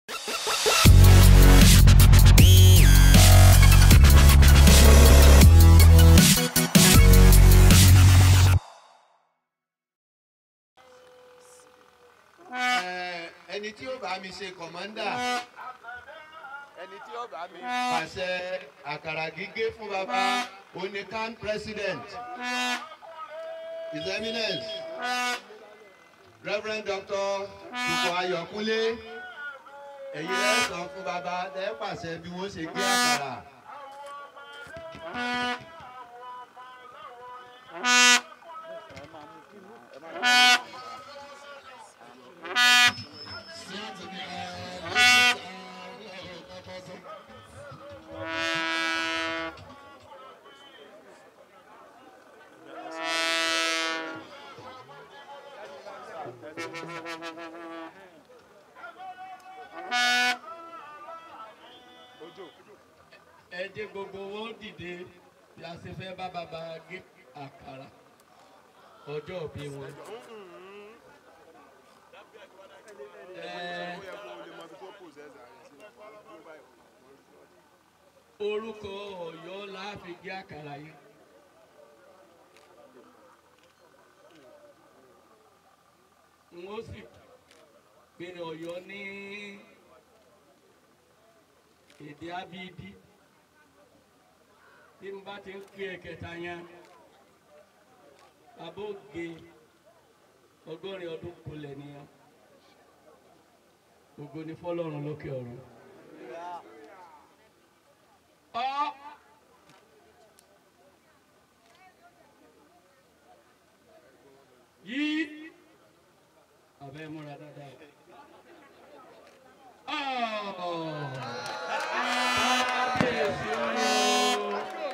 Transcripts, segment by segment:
Ẹ, ẹni tí ó bá mi ṣe kọ̀mọ́ndà ẹni tí ó bá mi. pàṣẹ àkàrà gígé fún baba oníkan president his eminence reverend doctor dùkọ̀ ayọ̀kúnlé ẹ̀yin lẹ́ sọ fún baba lẹ́ pàṣẹ bí wọ́n ṣe gbé àkàrà. ẹ jẹ́ gbogbo wọn dìde bí a ṣe fẹ́ bá bàbá gé àkàrà ọjọ́ òbí wọn. Ẹ, orúkọ ọ̀yọ́ la fi gé àkàrà yìí. n ó sì pe ọ̀yọ́ ní èdè abidi tí n bá ti ń pè ẹ̀kẹta yẹn abóge ọgọ́rin ọdún kulẹ̀ nìyẹn ògo ni fọlọ́run lókè ọ̀run. ọ yí abẹ́ múra dáadáa. Ọ̀ kábíyèsí ooo.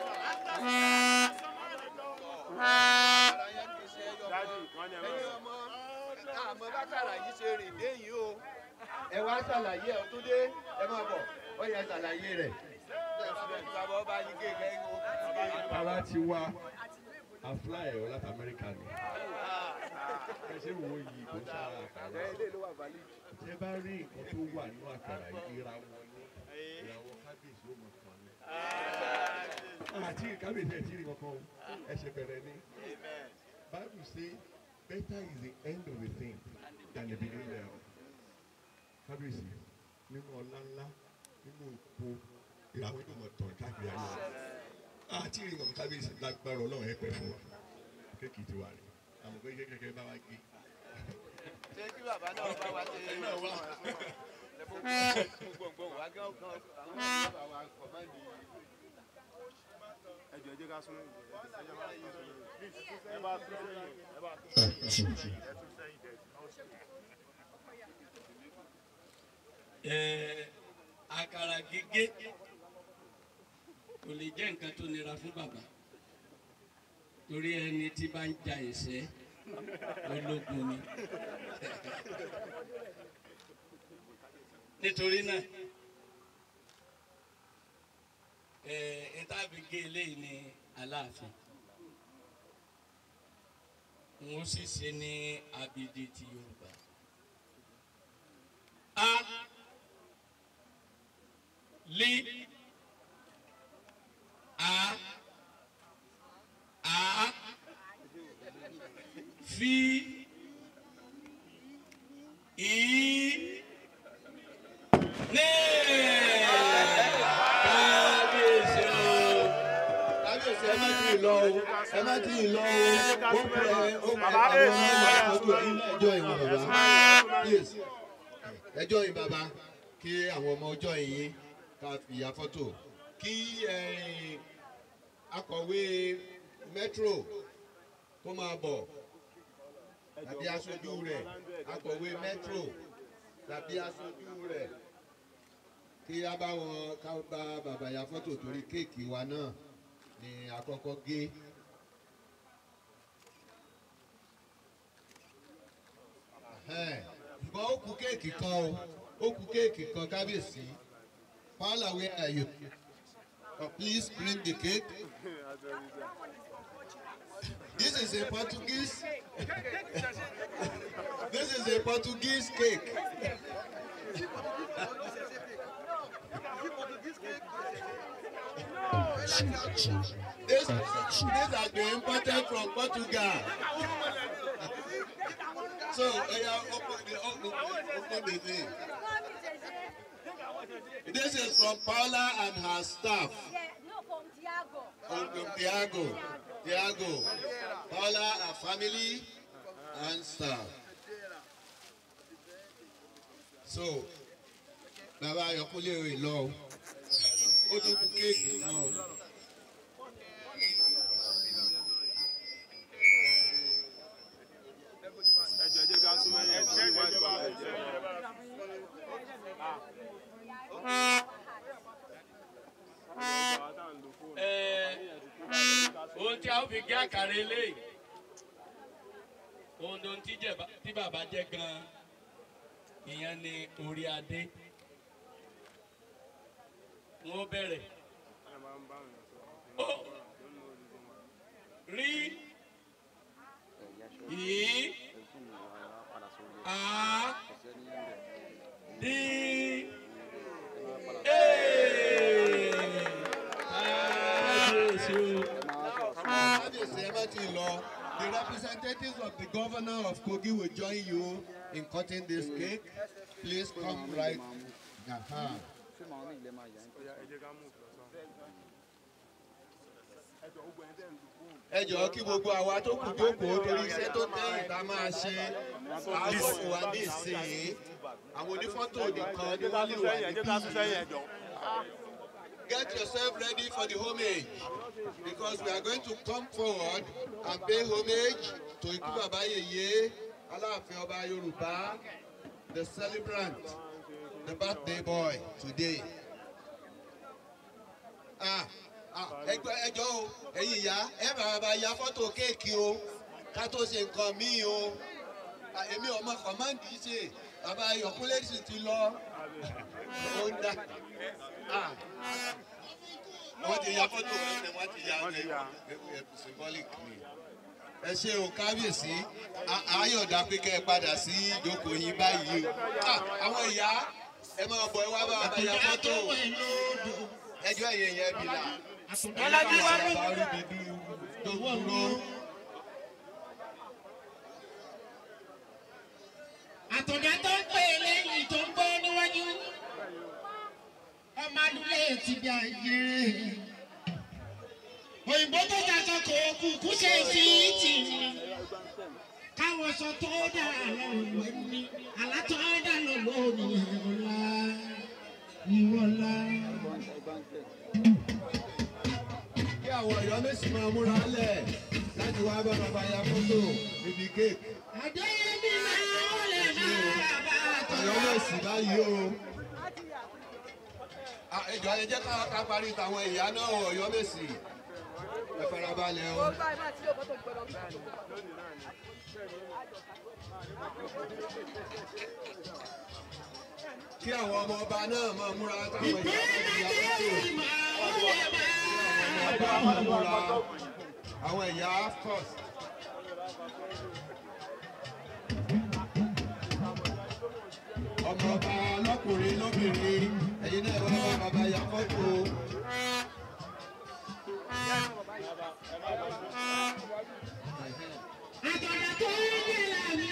ẹ̀yin ọmọ àmọ́ bákàrà yìí ṣe rìn dé yìí o. ẹ wá ṣàlàyé ẹ tó dé ẹ máa bọ̀ ó yẹ ṣàlàyé rẹ̀. bàbá ọba yìí kéèké ń wo kéèké. ara ti wá afly ẹ̀rọ láti amẹ́ríkà ni ẹ ṣe wo yìí kò sára àkàrà tẹ bá rí nǹkan tó wà nínú àkàrà yìí ìràwọ̀ ni ìràwọ̀ kábíyèsí ó mọ̀ kàn ní. àti kábíyèsí ẹ̀ tí ì rí kankan o ẹsẹ̀ bẹ̀rẹ̀ ni bible say better is the end of a thing than the beginning thereof. kábíyèsí nínú ọlá ńlá nínú òpó ìràwọ̀ yóò mọ̀ tàn káàkiri ayé wa àti ìrìn wọn kábíyèsí lágbára ọlọ́run ẹ pẹ́ fún wa kéèkì ti wà ní àmọ́ pé kékeré bá wa gé. ṣé kí bàbá náà bá wa ṣe náà wá. gbòǹgbò wá gán gán àwọn bàbá wa kọ̀mándì. ẹ jọ ẹ jẹ́ ká sún ẹ bá sún sẹ́yìn ẹ bá sún sẹ́yìn ẹ tún sẹ́yìn dẹ̀. Ẹ, àkàrà gígé kò lè jẹ́ nǹkan tó nira fún bàbá torí ẹni tí bá ń ja ìṣẹ́ ológun ni nítorí náà ẹ ìtàbí gé eléyìí ní aláàfin n ó sì ṣe ní abidi ti Yorùbá. A li a a fi i ne kábíyèsí o kábíyèsí ẹ má tí ì lọ o ẹ má tí ì lọ o ó pẹ ó pẹ àwọn ọmọ ọdún yìí ẹjọ́ ìwọ̀n bàbá please ẹjọ́ yìí bàbá kí àwọn ọmọ ọjọ́ yìí ká fi ya fọ́tò kí eh, akọ̀wé metro kó máa bọ̀ tàbí aṣojú rẹ̀ akọ̀wé metro tàbí aṣojú rẹ̀ kí a bá wọn ká bá bàbá ya fọ́tò torí kéèkì wa náà ni àkọ́kọ́ gé. Ẹ̀hẹ́n, ṣùgbọ́n ó kú kéèkì kan o ó kú kéèkì kan kábíyèsí Paula where are you? Oh, please bring the cake. This is a Portuguese. this is a Portuguese cake. This, these are been imported from Portugal. so, uh, open the, open, open the thing. This is from Paula and her staff. Yeah, no, from Diago. From from Tiago. Tiago. Paula, her family, and staff. So, bàbá Ayọ̀kúnlé rè lọ o. Ó tún kú kéèkì náà o. ẹjọ ẹjẹ ká súnmọ́ ẹyẹ ẹjẹ ẹjẹ bá ẹjẹ. Ẹ, ohun tí a ó fi gé àkàrà eléyìí ohun tó ń tí jẹ- tí bàbá jẹ gan ìyẹn ni orí adé wọn ó bẹ̀rẹ̀ ó rí yìí á dí ee kábíyèsí o. Kábíyèsí ẹ má ti lọ. The representatives of the governor of Kogi will join you in cutting this cake. Please come right. Aha. ẹ jọ̀ọ́ kí gbogbo àwa tó kù jókòó torí iṣẹ́ tó tẹ̀yìn tá a máa ṣe àgbọ̀kù wa ní ìsìn àwọn onífọ́tò nìkan ni wọ́n lè wà ẹjẹ ká sún sẹ́yìn níbí. ẹjọ. Get yourself ready for the homage because we are going to come forward and pay homage to Ikú Bàbá Yèyé Aláàfin Ọba Yorùbá the celebrant the birthday boy today. Ah, ah, ẹgbẹ́ ẹjọ́ o ẹ̀yin ìyá ẹ bàbá bá ya fọ́tò kéèkì o ká tó ṣe nǹkan míì o Ah, èmi ọmọ kọ̀máǹdì ṣe bàbá Ayọ̀kúnlé sì ti lọ ó ń dá Ah, wọ́n ti ya fọ́tò ẹsẹ̀ wọ́n ti ya Wọ́n ti ya. ẹ̀ symbolic ni. ẹ ṣe o kábíyèsí A- ayọ̀dá pé kẹ́ ẹ padà sí ìjókòó yín báyìí o Ah, àwọn ìyá ẹ máa bọ̀ ẹ wá bá bàbá ya fọ́tò ẹjọ́ ẹ̀yẹ yẹn bí la Bọ́lájí wá ní. bàbá rí mi dú tó dúró. àtọ̀dá tó ń pè é lẹ́yìn tó ń gbọ́ níwájú ọmọ adúlé ti bí ayé òyìnbó tó jàjọ kò kúkú ṣe sí tì ní káwọn sọ tó dà lọ́wọ́ ní àlátọ́ dà lọ́wọ́ ní ìwọ̀lá ìwọ̀lá. kí àwọn ọ̀yọ́ méjì máa múra lẹ̀ láti wá bá bàbá ya fọ́tò níbi kéèkì. àdéhùn máa ń lè máa bá a tọ̀. ọ̀yọ́ méjì báyìí o. Ah, ẹ jọ̀ọ́ ẹ jẹ́ ká ká parí tàwọn ìyá náà o, ọ̀yọ́ méjì. ẹ farabalẹ̀ o. kí àwọn ọmọ ọba náà máa múra táwọn ìyá náà ti ya fọ́tò. ọba máa múra àwọn ìyá first. ọmọ ọba lọkùnrin lóbìnrin ẹ̀yin náà wá bá bàbá ya fọ́tò. àtọ̀dá tó ń yẹ lámì.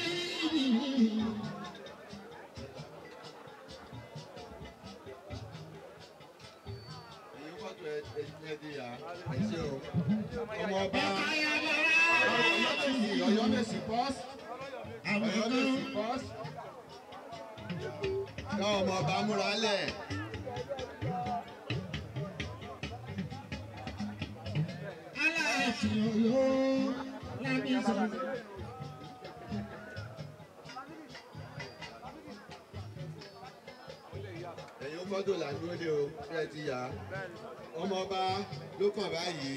ẹ̀yin fọ́tò ẹ ẹ ẹ di ya ẹ ṣe o. ọmọ ọba ọ̀yọ́ mèsì first. ọ̀yọ́ mèsì first. ká ọmọ ọba múra lẹ̀. aláàfin ọ̀yọ́ lámì sọ. ẹ̀yin fọ́tò là ń dúró de o ṣé ẹ ti yà á. ọmọ ọba ló kàn báyìí.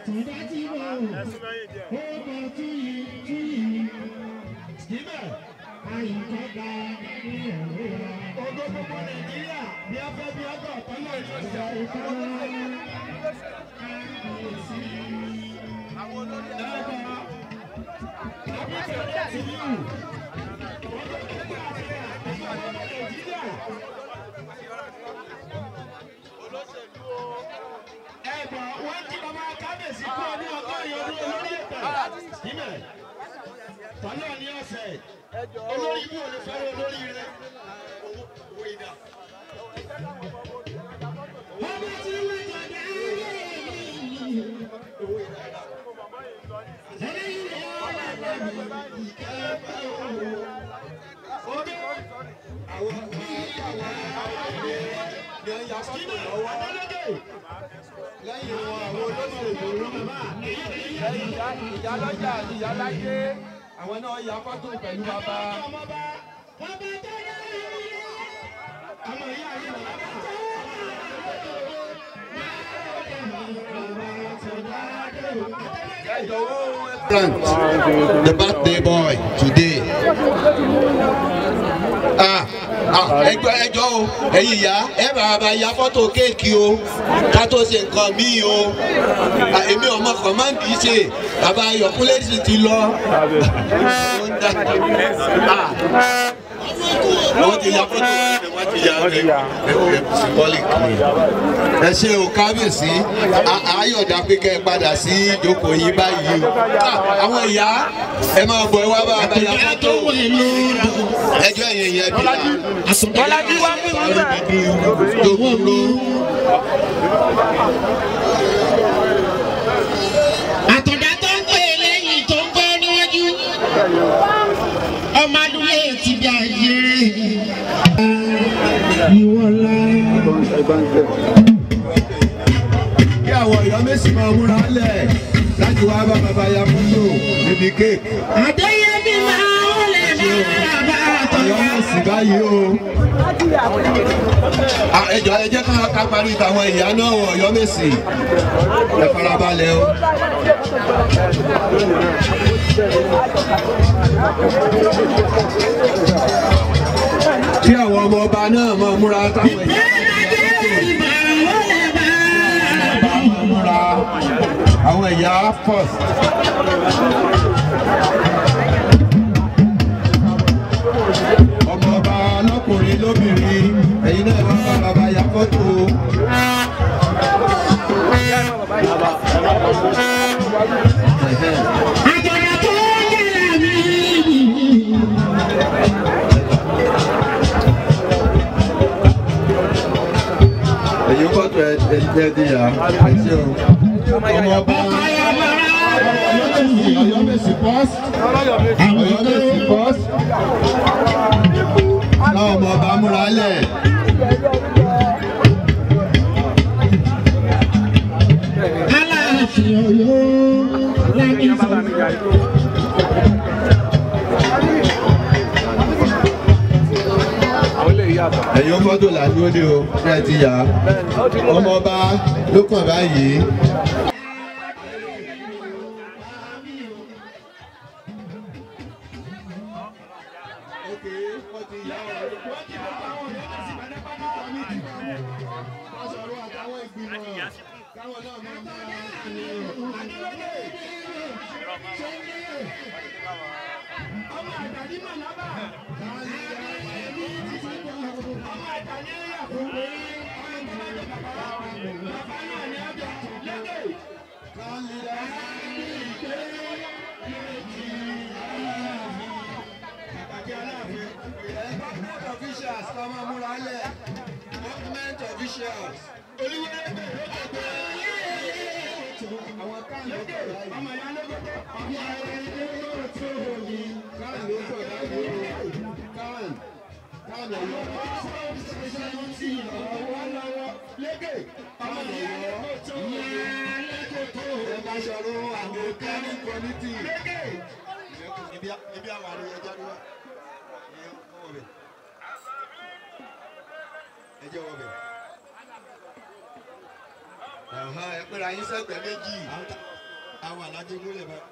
àtúndá tí mo ó bọ̀ túyì túyì síbẹ̀ àyíkọ́gbà ní ọ̀rọ̀ wa. Ogo gbogbo Nàìjíríà bí a fẹ́ bí a bọ̀ tọ́lọ̀ ìṣẹ̀ṣẹ̀ ìkọ́ kábíyèsí. Dábàá àbíkẹ́ ti yù. Ẹ̀gbọ́n wọ́n kí bàbá kábíyèsí kú ọdún ọgọ́rin ọdún olórí ẹ̀pẹ̀. Síbẹ̀ tọ́lọ̀ ní ọ̀sẹ̀ olórí ibú ò lè fẹ́ràn olórí rẹ̀. Owó ìdá. Ọmọ tí wọ́n jọ dá owó ìdá. Ẹlẹ́yin ni wọ́n wà lẹ́nu ìkẹ́fẹ́ òwò. Omi àwọn lẹ́yìn wọn àwọn olóṣèlú ìyálọ́jà ìyáláyé àwọn náà ya fọ́tò pẹ̀lú bàbá. Grant, the birthday boy today. Ah, ah, ẹjọ́ ẹjọ́ o, ẹ̀yin ìyá, ẹ bàbá bá ya fọ́tò kéèkì o, ká tó ṣe nǹkan míì o. Ah, Èmi ọmọ kọ̀máǹdì ṣe, bàbá Ayọ̀kúnlé sì ti lọ. Ó ń dá. Ah, Wọ́n ti ya fọ́tò wọ́n ti ya ẹ̀ symbolic. Ẹ ṣe o kábíyèsí, A- ayọ̀dá pé kẹ́ ẹ padà sí ìjókòó yín báyìí o. Ah, Àwọn ìyá ẹ máa bọ̀ ẹ wá bá bá ya Ìyá fọ́tò tó wẹ̀ lódò. ẹjọ́ yẹn yẹn bí i Bọ́lájí wá pín wọn bẹ́ẹ̀. tó kúrò. Àtọ̀dá tó ń pè lẹ́yìn tó ń gbọ́ níwájú. Ọmọ adúlé ti bí ayé. Ìwọ̀lá. kí àwọn ìyá méjì máa múra lẹ̀ láti wá bá bàbá ya fọ́tò níbi kéèkì. Adéyẹmí máa ń lè máa bá ọ̀yọ́ àtọ̀dá. náà sì báyìí o. Ah, ẹ jọ̀ọ́ ẹ jẹ́ ká ká parí tàwọn ìyá náà wọ̀ ọ̀yọ́ mèsì ẹ farabalẹ̀ o. kí àwọn ọmọ ọba náà máa múra táwọn ìyá Adéyẹmí máa ń lè máa bá náà máa múra àwọn ìyá first. ọmọ ọba lọkùnrin lóbìnrin ẹ̀yin náà wá bá bàbá ya fọ́tò. Àtọ̀dá tó ń yẹra mi. ẹ̀yin fọ́tò ẹ̀ ẹ̀ jẹ́ di ya ẹ ṣe o. ọmọ ọba ọyọ́mẹ̀sì first ọyọ́mẹ̀sì first náà ọmọ ọba múra lẹ̀. Aláàfin Ọ̀yọ́ lámì sọ. ẹ̀yin fọ́tò là ń dúró de o ṣé ẹ ti yà á. ọmọ ọba ló kàn báyìí. officials kọ́ máa múra lẹ̀ government officials. àwọn kan ló kọ̀ láyé. kan ló kọ̀ láyé o. kan kan ọ̀yọ́. kan ọ̀yọ́. ẹ bá ṣọ̀rọ̀ àwọn kẹ́rin kọ́nítì. ibi ibi àwọn àríyá jáde wá. ẹ jẹ́ wọ bẹ̀. ẹ pẹ́ra yín sẹ́gbẹ̀ẹ́ méjì. àwọn alájẹ gbólẹ̀ bá.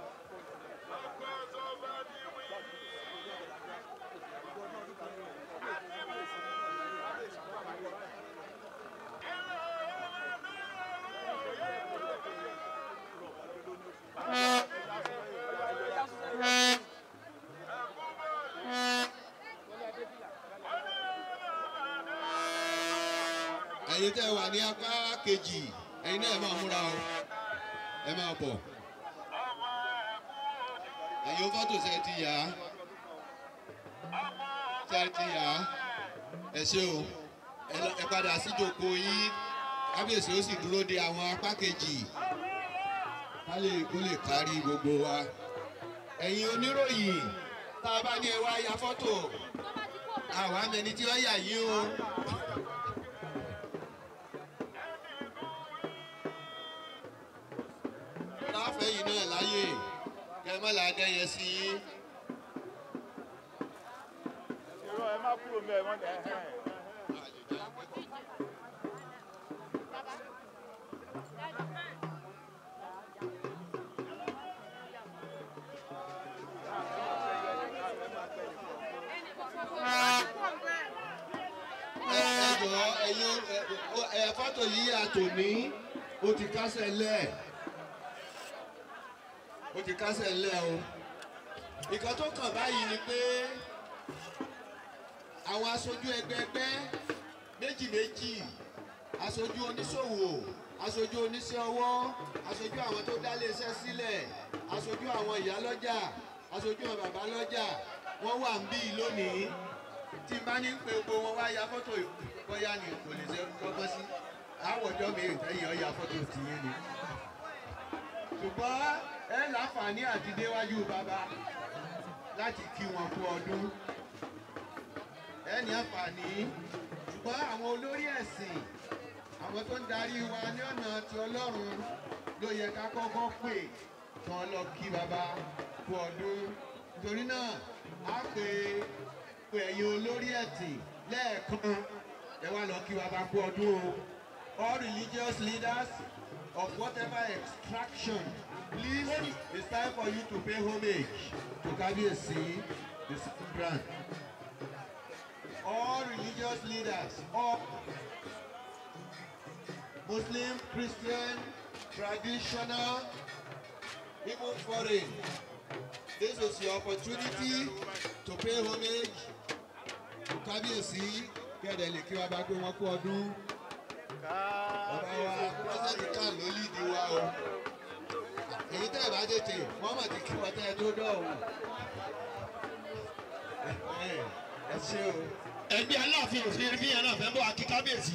ẹ̀yin tẹ́ wà ní apá kejì ẹ̀yin náà ẹ máa múra o ẹ máa bọ̀ ẹ̀yin fọ́tò ṣe ti yá ṣe ti yá ẹ ṣé o ẹ lọ- ẹ padà síjòkó yín kábíyèsí ó sì dúró de àwọn apá kejì ká lè kó lè kárí gbogbo wa ẹ̀yin oníròyìn tá a bá ní ẹ wá ya fọ́tò àwa mẹni tí wọ́n yà yín o. láfẹ̀yìn náà láyè kẹmọ́lá dẹ́yẹ sí yín. irọ́ ẹ má kúrò mẹ́ ẹ mọ́ ẹ ẹ. ẹ ẹ jọ ẹyin ẹ fọ́tò yìí àtòní ó ti kásẹ̀ lẹ̀ ó ti kásẹ̀ lẹ̀ o nǹkan tó kàn báyìí ni pé àwọn aṣojú ẹgbẹẹgbẹ́ méjì méjì aṣojú oníṣòwò aṣojú oníṣẹ́ ọwọ́ aṣojú àwọn tó dá iléeṣẹ́ sílẹ̀ aṣojú àwọn ìyá lọ́jà aṣojú àwọn bàbá lọ́jà wọ́n wà ń bí lónìí tí n bá ní pé gbogbo wọn wá ya fọ́tò bóyá ni kò lè ṣe kọ́kọ́ sí àwọ̀jọ́ mi ìtẹ́yìn ọ̀ya fọ́tò tìyẹn ni. ṣùgbọ́n ẹ láǹfààní àti déwájú bàbá láti kí wọn kú ọdún. ẹ ní àǹfààní ṣùgbọ́n àwọn olórí ẹ̀sìn àwọn tó ń darí wa ní ọ̀nà ti ọlọ́run ló yẹ ká kọ́kọ́ pè kàn lọ kí bàbá kú ọdún. nítorí náà á pè pé ẹ̀yin olórí ẹ̀sìn lẹ́ẹ̀kan ẹ wá lọ kí bàbá kú ọdún o. all religious leaders of whatever extraction please it's time for you to pay homage to kábíyèsí the celebrant. all religious leaders all muslim christian traditional even foreign this is your opportunity to pay homage to kábíyèsí kẹ́ẹ̀dẹ̀ lè kí wa bá pé wọ́n kú ọdún bàbá wa pírẹsidẹ́ntì kan ló lídìí wa o èyí tẹ́ ẹ̀ bá tètè wọ́n mọ̀ ti kí wọ́n tẹ́ ẹ tó dọ̀hùn ẹ ṣe o. ẹgbẹ́ aláàfin òfin fi yẹn náà fẹ́ bọ́ akí kábíyèsí.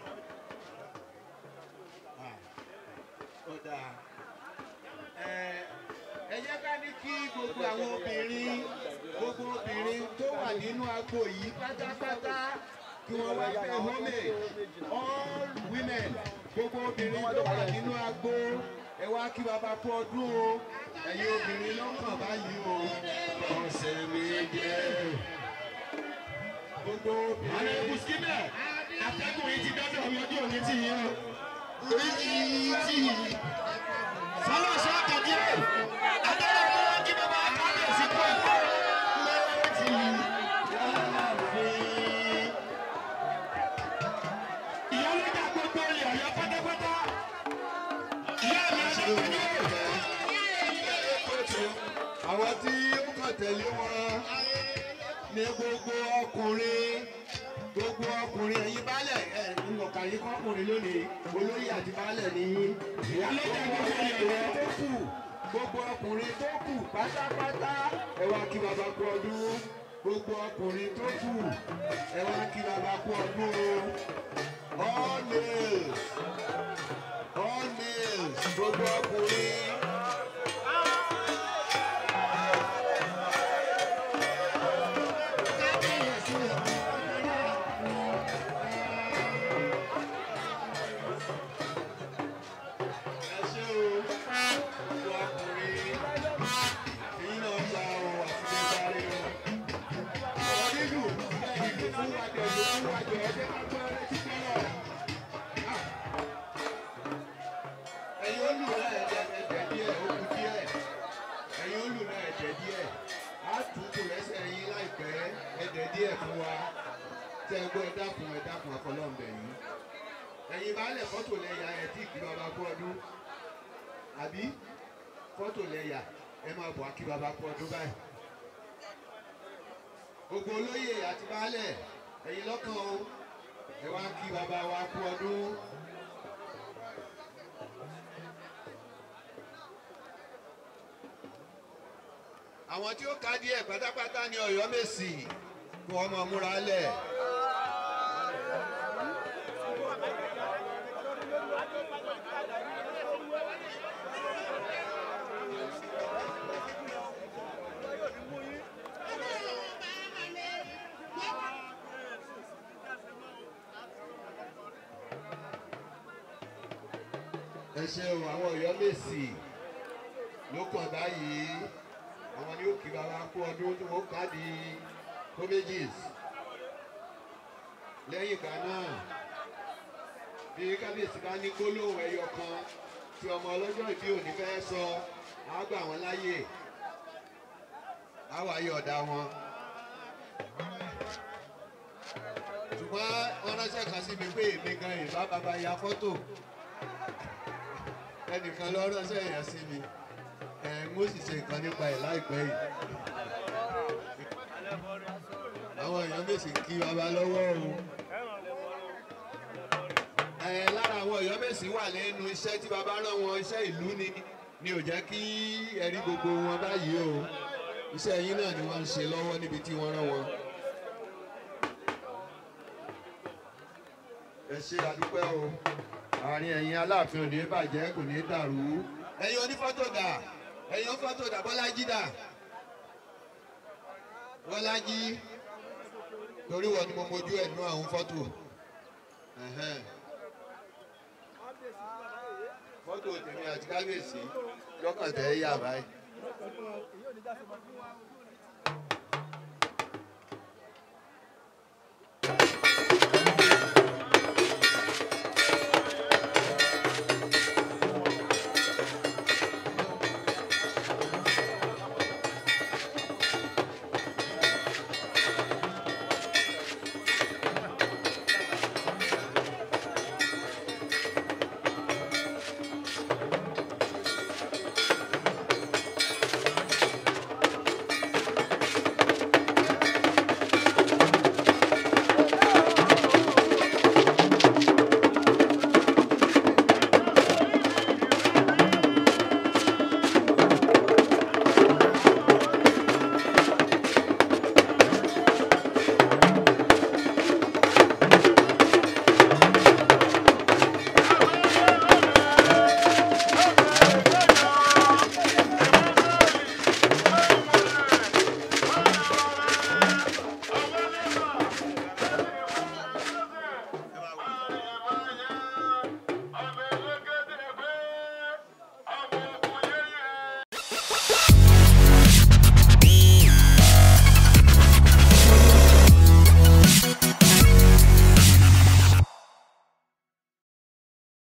ó dáa ẹ ẹ jẹ́ ká ní kí gbogbo àwọn obìnrin gbogbo obìnrin tó wà nínú agbo yìí pátápátá kí wọ́n wá pay homage all women gbogbo obìnrin tó wà nínú agbo ẹ wá kí bàbá kú ọdún o ẹ̀yin obìnrin lọ́kàn báyìí o ọ̀sẹ̀ mi jẹ́ gbogbo àwọn obìnrin. ẹbí síbẹ̀ atẹ́gùn yìí ti dọ́dọ̀ mi ojú òní tì yín o. orí yìí tì yín. fọlọ́sọ àkàdé ẹ̀ adọ́dọ̀ mú wọn kí bàbá kábíyèsí kú ẹ̀kọ́. lọ́wọ́ tì yín. ìyálójà gbogbo ilẹ̀ ọ̀yọ́ pátápátá. ìyá mi adọ́dọ̀ ní àwọn tí ó kàn tẹ̀lé wọn ní gbogbo ọkùnrin gbogbo ọkùnrin ẹ̀yin baálẹ̀ ẹ̀ ńlọkà yín kọ́kùnrin lónìí olóyè àti baálẹ̀ ní ìyálójà gbogbo ọkùnrin tó kù gbogbo ọkùnrin tó kù pátápátá ẹ wá kí bàbá kú ọdún gbogbo ọkùnrin tó kù ẹ wá kí bàbá kú ọdún o all males all males gbogbo ọkùnrin. ẹ ṣé o gbogbo ọkùnrin èyí náà gba ohun àti lè sáré o. ọ̀rọ̀ nínú ìlú fún wájú ẹ̀jẹ̀ fún wájú ẹ̀jẹ̀ ká gbọ́ ẹ̀rẹ́ títí baálẹ̀ fọ́tò lẹ́yà ẹ̀ tí kí bàbá kú ọdún àbí fọ́tò lẹ́yà ẹ máa bọ̀ kí bàbá kú ọdún báyìí. gbogbo olóyè àti baálẹ̀ ẹ̀yin lọ́kàn o ẹ wá kí bàbá wa kú ọdún. àwọn tí ó ka díẹ̀ pátápátá ní ọ̀yọ́ mèsì kí wọ́n máa múra lẹ̀. ẹ ṣeun àwọn ọ̀yọ́ mèsì ló kàn báyìí àwọn ni ó kí baba kú ọdún tí wọ́n ká di commages lẹ́yìn ìgbà náà bí kábíyèsí bá ní gbólóhùn ẹyọ kan tí ọmọ ọlọ́jọ́ ìbí òní fẹ́ sọ á gbà wọ́n láyè á wà yí ọ̀dà wọn. ṣùgbọ́n wọ́n ránṣẹ́ kan sí mi pé èmi gan ìbá bàbá ya fọ́tò ẹnìkan lọ ránṣẹ́ yẹn sí mi ẹ̀ ń ó sì ṣe nǹkan nípa ẹ̀ láìpẹ́ yìí. àwọn èèyàn mèsì kí baba lọ́wọ́ o. ẹ lára àwọn èèyàn mèsì wà lẹ́nu iṣẹ́ tí baba rán wọn iṣẹ́ ìlú ni ni ò jẹ́ kí ẹ̀rí gbogbo wọn báyìí o iṣẹ́ yín náà ni wọ́n ń ṣe lọ́wọ́ níbi tí wọ́n rán wọn. ẹ ṣe àdúpẹ́ o àárín ẹ̀yin aláàfin ò ní bàjẹ́ kò ní dàrú. ẹ̀yin onífọ́tò dà ẹ̀yin onífọ́tò dà bọ́lájí dà bọ́lájí torí wọn ni mo mojú ẹ̀ nú àwọn fọ́tò. Ẹ̀hẹ́n. fọ́tò tèmi àti kábíyèsí lọ́kàn tẹ́ yà báyìí.